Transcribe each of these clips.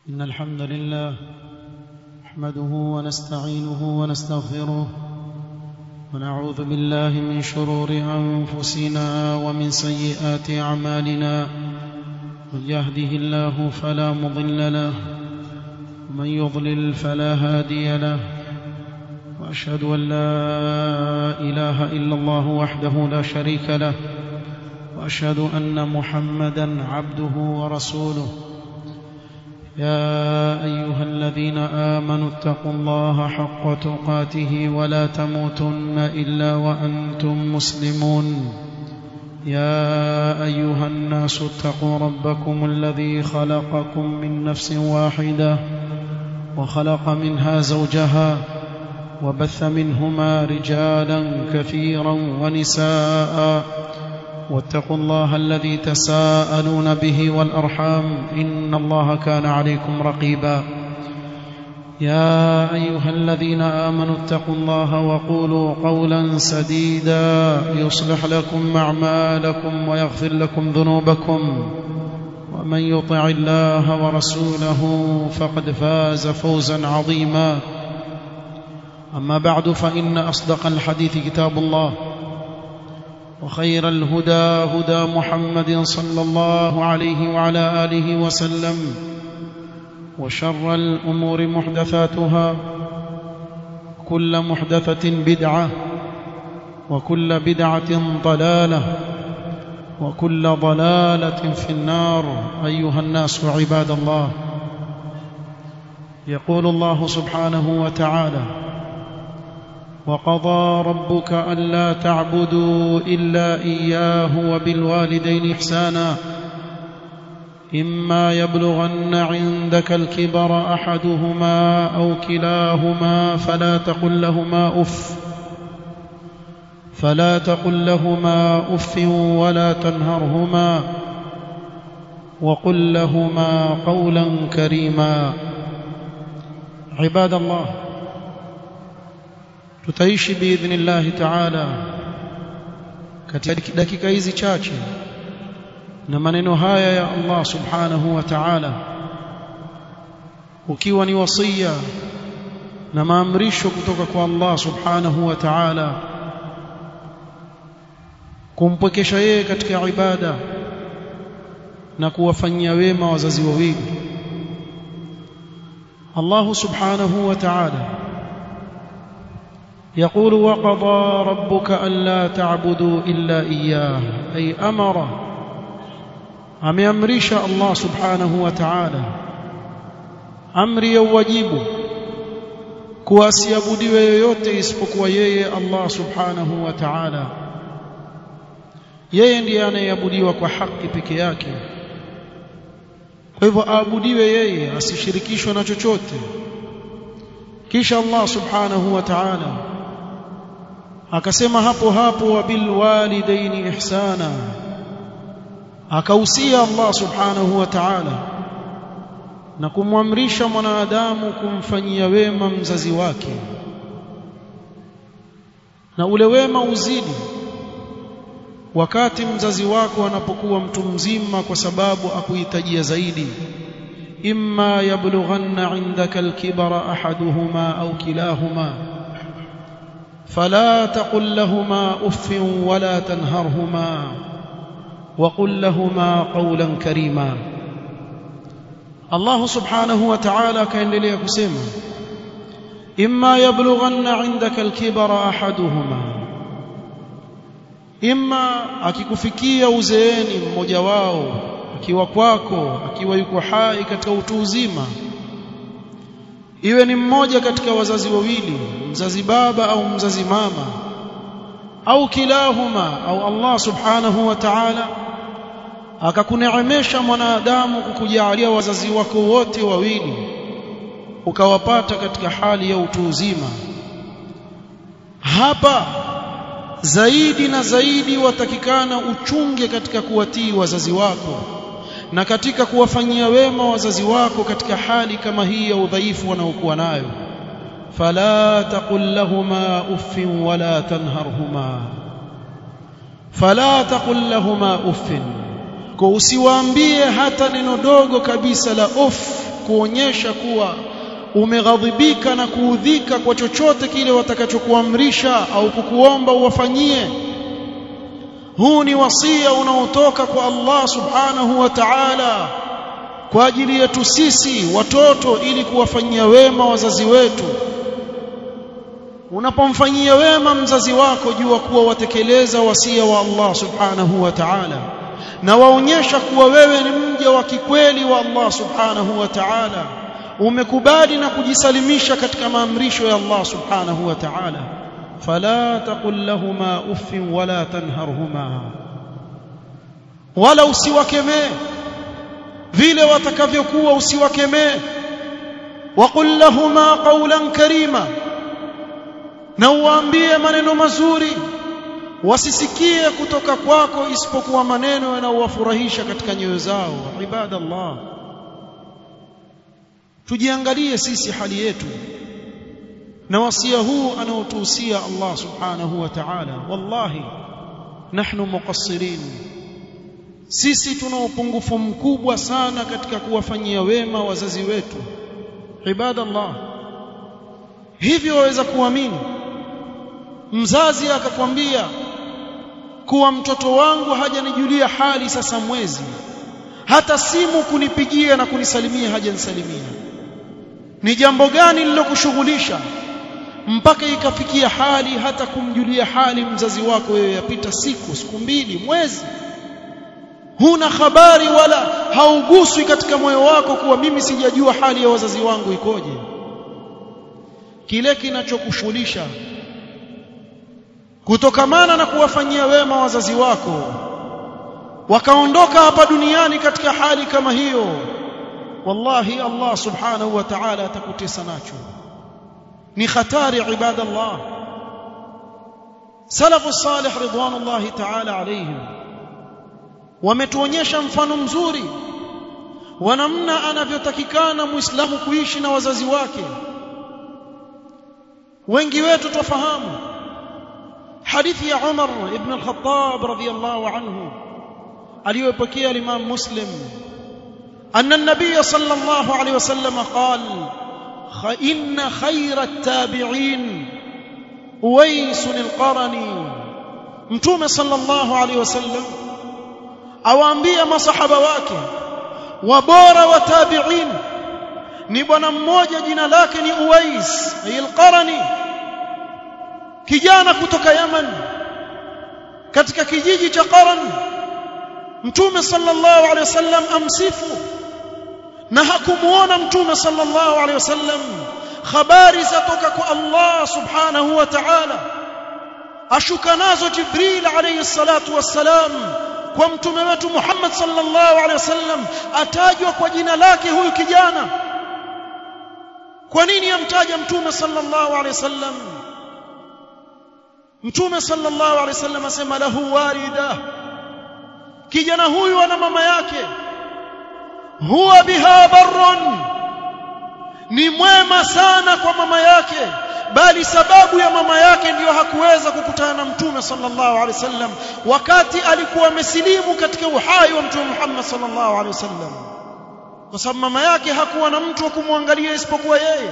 إن الحمد لله نحمده ونستعينه ونستغفره ونعوذ بالله من شرور أنفسنا ومن سيئات أعمالنا من يهده الله فلا مضل له ومن يضلل فلا هادي له وأشهد أن لا إله إلا الله وحده لا شريك له وأشهد أن محمدا عبده ورسوله يا أيها الذين آمنوا اتقوا الله حق تقاته ولا تموتن إلا وأنتم مسلمون يا أيها الناس اتقوا ربكم الذي خلقكم من نفس واحدة وخلق منها زوجها وبث منهما رجالا كثيرا ونساء واتقوا الله الذي تساءلون به والأرحام إن الله كان عليكم رقيبا يا أيها الذين آمنوا اتقوا الله وقولوا قولا سديدا يصلح لكم أعمالكم ويغفر لكم ذنوبكم ومن يطع الله ورسوله فقد فاز فوزا عظيما أما بعد فإن أصدق الحديث كتاب الله وخير الهدى هدى محمد صلى الله عليه وعلى آله وسلم وشر الأمور محدثاتها كل محدثة بدعة وكل بدعة ضلالة وكل ضلالة في النار أيها الناس عباد الله يقول الله سبحانه وتعالى وقضى ربك ألا تعبدوا إلا إياه وبالوالدين إحسانا إما يبلغن عندك الكبر أحدهما أو كلاهما فلا تقل لهما أف فلا تقل لهما أف ولا تنهرهما وقل لهما قولا كريما عباد الله tutaishi biidhnillahi taala katika dakika hizi chache na maneno haya ya Allah subhanahu wa ta'ala ukiwa ni wasia na maamrisho kutoka kwa Allah subhanahu wa ta'ala kumpwekesha yeye katika ibada na kuwafanyia wema wazazi wawili Allah subhanahu wa ta'ala يقول وقضى ربك ألا تعبدوا إلا إياه أي أمر أمرش الله سبحانه وتعالى أمري wajibu kuasiabudiwe yoyote isipokuwa yeye Allah subhanahu wa ta'ala yeye ndiye anayeabudiwa kwa haki peke yake kwa hivyo aabudiwe yeye asishirikishwe na chochote kisha Allah subhanahu wa ta'ala akasema hapo hapo wabil walidaini ihsana akahusia Allah subhanahu wa ta'ala na kumwamrisha mwanadamu kumfanyia wema mzazi wake na ule wema uzidi wakati mzazi wako anapokuwa mtu mzima kwa sababu akuhitajia zaidi imma yablughanna indaka alkibara ahaduhuma au kilahuma فلا تقل لهما اف ولا تنهرهما وقل لهما قولا كريما الله سبحانه وتعالى kaendelea kusema imma yablughanna indaka alkibara ahaduhuma imma akikufikia uzeeni mmoja wao akiwa kwako akiwa yuko hai katika utu uzima iwe ni mmoja katika wazazi wawili mzazi baba au mzazi mama au kilahuma au Allah subhanahu wa ta'ala akakuneemesha mwanadamu kukujalia wazazi wako wote wawili ukawapata katika hali ya utu uzima hapa zaidi na zaidi watakikana uchunge katika kuwatii wazazi wako na katika kuwafanyia wema wazazi wako katika hali kama hii ya udhaifu wanaokuwa nayo fala taqul lahumā uffin wala tanharhumā fala taqul lahumā uffin kwa usiwaambie hata neno dogo kabisa la uff kuonyesha kuwa umeghadhibika na kuudhika kwa chochote kile watakachokuamrisha au kukuomba uwafanyie huu ni wasia unaotoka kwa Allah subhanahu wa ta'ala kwa ajili yetu sisi watoto ili kuwafanyia wema wazazi wetu unapomfanyia wema mzazi wako jua kuwa watekeleza wasia wa Allah subhanahu wa ta'ala na waonyesha kuwa wewe ni mja wa kikweli wa Allah subhanahu wa ta'ala umekubali na kujisalimisha katika maamrisho ya Allah subhanahu wa ta'ala fala taqul lahumā uffin wala tanharhumā wala usiwakemee vile watakavyokuwa usiwakemee waqul lahumā qawlan karīma na uwaambie maneno mazuri wasisikie kutoka kwako isipokuwa maneno yanayowafurahisha katika nyoyo zao ibadallah tujiangalie sisi hali yetu na wasia huu anaotuhusia Allah subhanahu wa ta'ala wallahi nahnu muqassirin sisi tuna upungufu mkubwa sana katika kuwafanyia wema wazazi wetu ibadallah hivyo waweza kuamini mzazi akakwambia kuwa mtoto wangu hajanijulia hali sasa mwezi hata simu kunipigia na kunisalimia hajanisalimia ni jambo gani lilokushughulisha mpaka ikafikia hali hata kumjulia hali mzazi wako wewe yapita siku siku mbili mwezi huna habari wala hauguswi katika moyo wako kuwa mimi sijajua hali ya wazazi wangu ikoje kile kinachokushughulisha kutokamana na kuwafanyia wema wazazi wako wakaondoka hapa duniani katika hali kama hiyo wallahi Allah subhanahu wa ta'ala atakutesa nacho ni hatari ibadallah salafu salih ridwanullahi ta'ala alayhim wametuonyesha mfano mzuri wa namna anavyotakikana muislamu kuishi na wazazi wake wengi wetu tufahamu hadithi ya Umar ibn al-Khattab radiyallahu anhu aliyopokea Imam Muslim أن النبي صلى الله عليه وسلم قال إن خير التابعين أويس القرني متوم صلى الله عليه وسلم awaambia masahaba wake wabora wa tabi'in ni bwana mmoja jina lake ni Uwais al-Qarani kijana kutoka Yaman katika kijiji cha Qaran mtume sallallahu alaihi wasallam amsifu na hakumuona mtume sallallahu alaihi wasallam habari zatoka kwa Allah subhanahu wa ta'ala ashuka nazo Jibril alayhi salatu wassalam kwa mtume wetu Muhammad sallallahu alaihi wasallam atajwa kwa jina lake huyu kijana kwa nini amtaja mtume sallallahu alaihi wasallam mtume sallallahu alaihi wasallam asema lahu warida kijana huyu ana mama yake huwa biha barrun ni mwema sana kwa mama yake bali sababu ya mama yake ndiyo hakuweza kukutana na mtume sallallahu alaihi wasallam wakati alikuwa amesilimu katika uhai wa mtume Muhammad sallallahu alaihi wasallam kwa sababu mama yake hakuwa na mtu wa kumwangalia isipokuwa yeye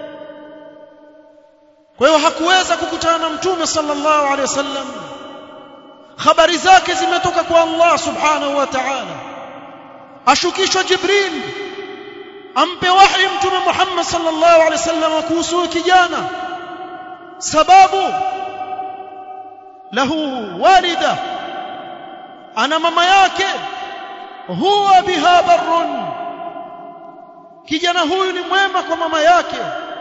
kwa hiyo hakuweza kukutana na mtume sallallahu alaihi wasallam habari zake zimetoka kwa Allah subhanahu wa ta'ala ashukishwa Jibril ampe wahi mtume Muhammad sallallahu alaihi wasallam kuhusu kijana sababu lahu walida ana mama yake huwa biha barrun kijana huyu ni mwema kwa mama yake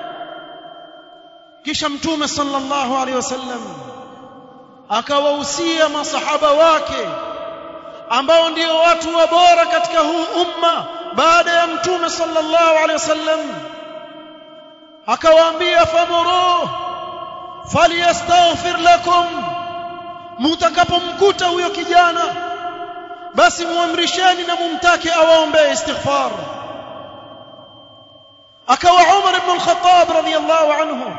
kisha mtume sallallahu alaihi wasallam akawahusia masahaba wake ambao ndio watu wa bora katika huu umma baada ya mtume sallallahu alaihi wasallam akawaambia famuru falyastaghfir lakum mtakapomkuta huyo kijana basi muamrisheni na mumtake awaombee istighfar akawa Umar ibn al-Khattab radiyallahu anhu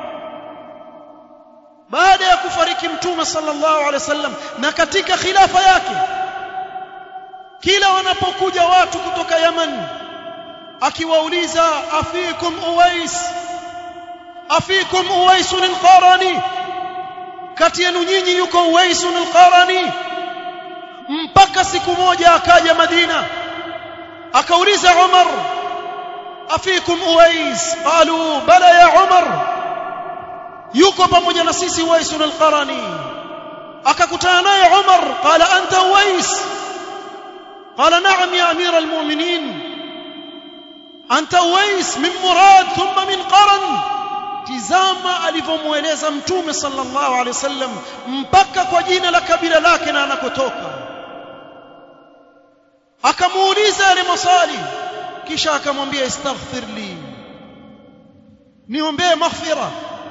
baada ya kufariki mtume sallallahu alaihi wasallam na katika khilafa yake kila wanapokuja watu kutoka Yaman akiwauliza afikum uwais afikum uwais al-qarani kati yenu nyinyi yuko uwais al-qarani mpaka siku moja akaja Madina akauliza Umar afikum uwais qalu bala ya Umar yuko pamoja na sisi uwais al-qarani akakutana naye Umar qala anta uwais qala na'am ya amira al-mu'minin anta uwais min murad thumma min qaran tizama alivyomueleza mtume sallallahu alaihi wasallam mpaka kwa jina la kabila lake na anakotoka akamuuliza yale maswali kisha akamwambia istaghfir li niombee maghfira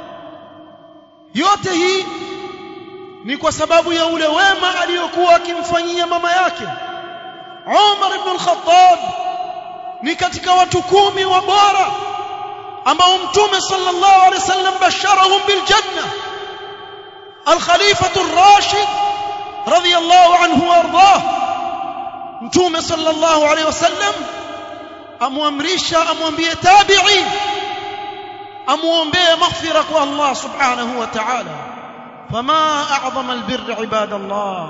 yote hii ni kwa sababu ya ule wema aliyokuwa akimfanyia mama yake Umar ibn al-Khattab ni katika watu kumi wa bora ambao mtume sallallahu alaihi wasallam basharahum bil janna al-khalifatu ar-rashid radiyallahu anhu warḍah mtume sallallahu alaihi wasallam amwamrisha amwambie tabi'i amuombee maghfira kwa Allah subhanahu wa ta'ala fama a'zama albirr ibadallah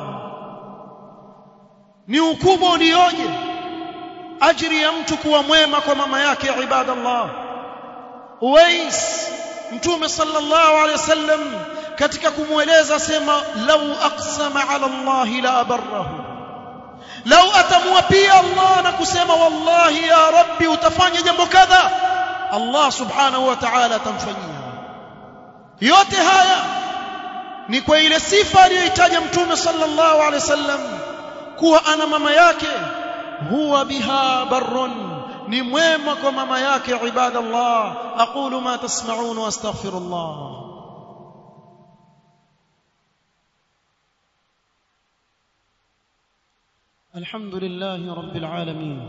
ni ukubwa ulioje ajiri ya mtu kuwa mwema kwa mama yake ibadallah Uwais mtume sallallahu alaihi wasallam katika kumweleza sema lau aqsama ala Allah la abarrahu lau atamwapia Allah na kusema wallahi ya rabbi utafanya jambo kadha Allah subhanahu wa ta'ala atamfanyia yote haya ni kwa ile sifa aliyoitaja mtume sallallahu alaihi wasallam kuwa ana mama yake huwa biha barrun ni mwema kwa mama yake ibadallah aqulu ma tasma'un wa astaghfirullah الحمد لله رب العالمين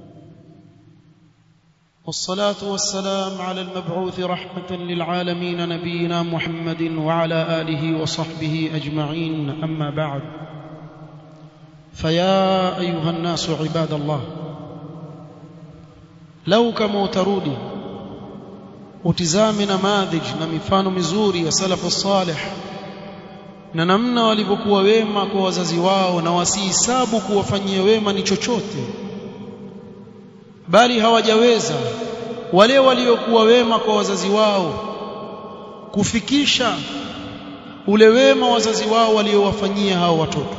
والصلاة والسلام على المبعوث رحمة للعالمين نبينا محمد وعلى آله وصحبه أجمعين أما بعد فيا أيها الناس عباد الله لو كما ترودي utizame namadhij na mifano mizuri ya salafu salih na namna walivyokuwa wema kwa wazazi wao na wasihisabu kuwafanyia wema ni chochote bali hawajaweza wale waliokuwa wema kwa wazazi wao kufikisha ule wema wazazi wao waliowafanyia hao watoto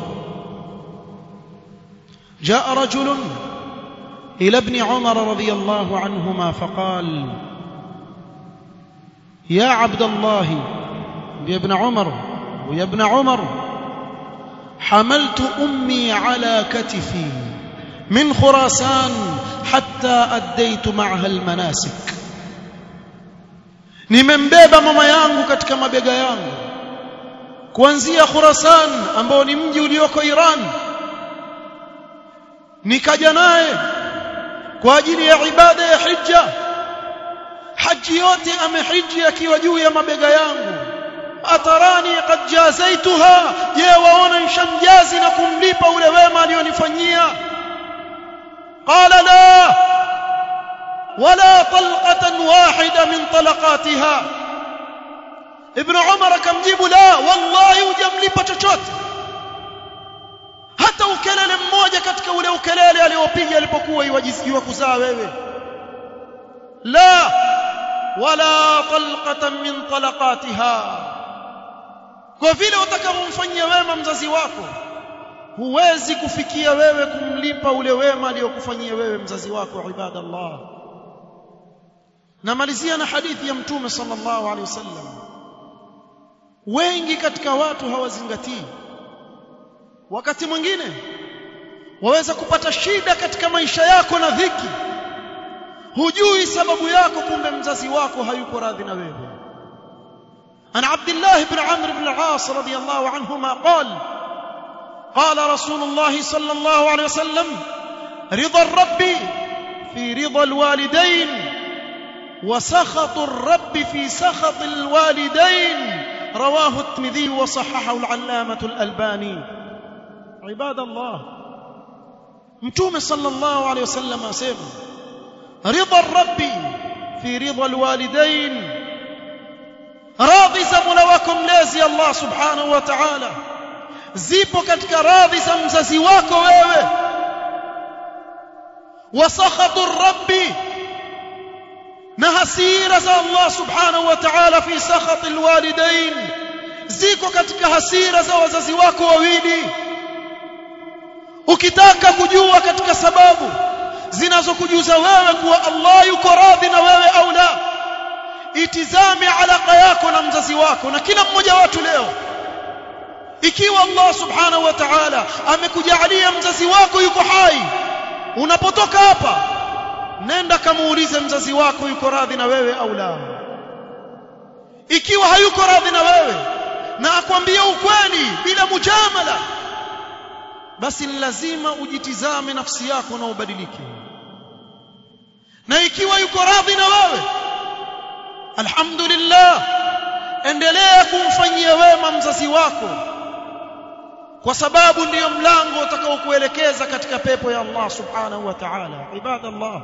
جاء رجل إلى ابن عمر رضي الله عنهما فقال يا عبد الله يا ابن عمر ويا ابن عمر حملت أمي على كتفي من خراسان حتى أديت معها المناسك nimembeba mama yangu katika mabega yangu kuanzia Khurasan ambao ni mji ulioko Iran nikaja naye kwa ajili ya ibada ya hija haji yote amehiji akiwa juu ya mabega yangu atarani qad jazaituha je waona nishamjazi na kumlipa ule wema alionifanyia qala la wala talqatan wahida min talaqatiha ibn umar akamjibu la wallahi hujamlipa chochote hata ukelele mmoja katika ule ukelele aliopiga alipokuwa iwajiziwa kuzaa wewe la wala talqatan min talaqatiha kwa vile utakavyomfanyia wema mzazi wako huwezi kufikia wewe kumlipa ule wema aliyokufanyia wewe mzazi wako ibadallah namalizia na hadithi ya mtume sallallahu alaihi wasallam wengi katika watu hawazingatii wakati mwingine waweza kupata shida katika maisha yako na dhiki hujui sababu yako kumbe mzazi wako hayuko radhi na wewe عن عبد الله بن عمرو بن العاص رضي الله عنهما قال قال رسول الله صلى الله عليه وسلم رضا الرب في رضا الوالدين وسخط الرب في سخط الوالدين رواه الترمذي وصححه العلامة الألباني عباد الله متوم صلى الله عليه وسلم أسيما رضا الرب في رضا الوالدين radhi za Mola wako mlezi Allah subhanahu wa ta'ala zipo katika radhi za mzazi wako wewe wasakhatu rabbi na hasira za Allah subhanahu wa ta'ala fi sakhati alwalidain ziko katika hasira za wazazi wako wawili ukitaka kujua katika sababu zinazokujuza wewe kuwa Allah yuko radhi na wewe au la itizame alaka yako na mzazi wako na kila mmoja watu leo ikiwa Allah subhanahu wa ta'ala amekujalia mzazi wako yuko hai unapotoka hapa nenda kamuulize mzazi wako yuko radhi na wewe au la ikiwa hayuko radhi na wewe na akwambia ukweli bila mujamala basi ni lazima ujitizame nafsi yako na ubadilike na ikiwa yuko radhi na wewe alhamdulillah endelea kumfanyia wema mzazi wako kwa sababu ndiyo mlango utakaokuelekeza katika pepo ya Allah subhanahu wa ta'ala ibadallah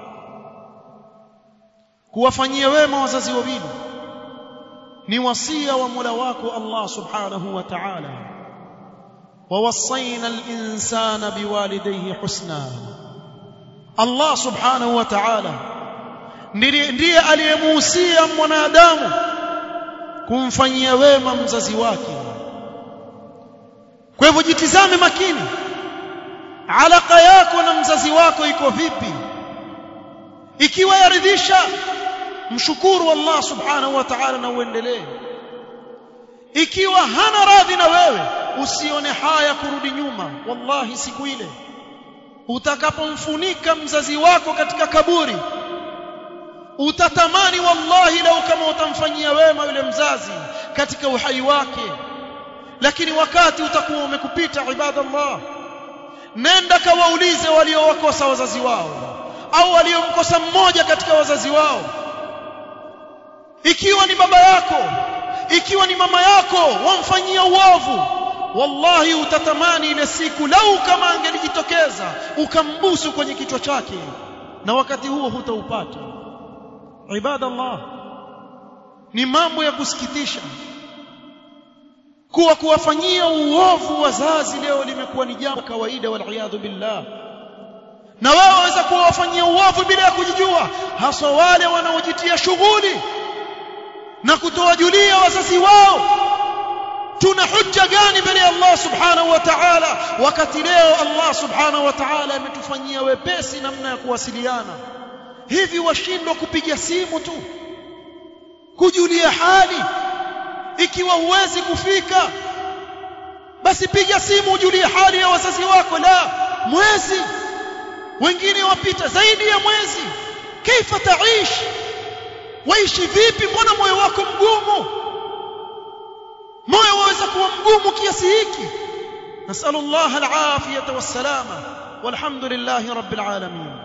kuwafanyia wema wazazi wawili ni wasia wa Mola wako Allah subhanahu wa ta'ala ووصينا الإنسان بوالديه حسنا الله سبحانه وتعالى ndiye aliyemuhusia mwanadamu kumfanyia wema mzazi wake kwa hivyo jitizame makini alaka yako na mzazi wako iko vipi ikiwa yaridhisha mshukuru Allah subhanahu wa ta'ala na uendelee ikiwa hana radhi na wewe usione haya kurudi nyuma wallahi siku ile utakapomfunika mzazi wako katika kaburi utatamani wallahi lau kama utamfanyia wema yule mzazi katika uhai wake lakini wakati utakuwa umekupita ibadallah nenda kawaulize waliowakosa wazazi wao au waliomkosa mmoja katika wazazi wao ikiwa ni baba yako ikiwa ni mama yako wamfanyia uovu wallahi utatamani ile siku lau kama angelijitokeza ukambusu kwenye kichwa chake na wakati huo hutaupata ibadallah ni mambo ya kusikitisha kuwa kuwafanyia uovu wazazi leo limekuwa ni jambo kawaida waliyadhu billah na wao waweza kuwafanyia uovu bila ya kujijua haswa wale wanaojitia shughuli na kutowajulia wazazi wao tuna hujja gani mbele ya Allah subhanahu wa ta'ala wakati leo Allah subhanahu wa ta'ala ametufanyia wepesi namna ya kuwasiliana hivi washindwa kupiga simu tu kujulia hali ikiwa huwezi kufika basi piga simu ujulie hali ya wazazi wako la mwezi wengine wapita zaidi ya mwezi kaifa taishi waishi vipi mbona moyo wako mgumu moyo waweza kuwa mgumu kiasi hiki nasallallahu alafiyata wassalama walhamdulillahi rabbil alamin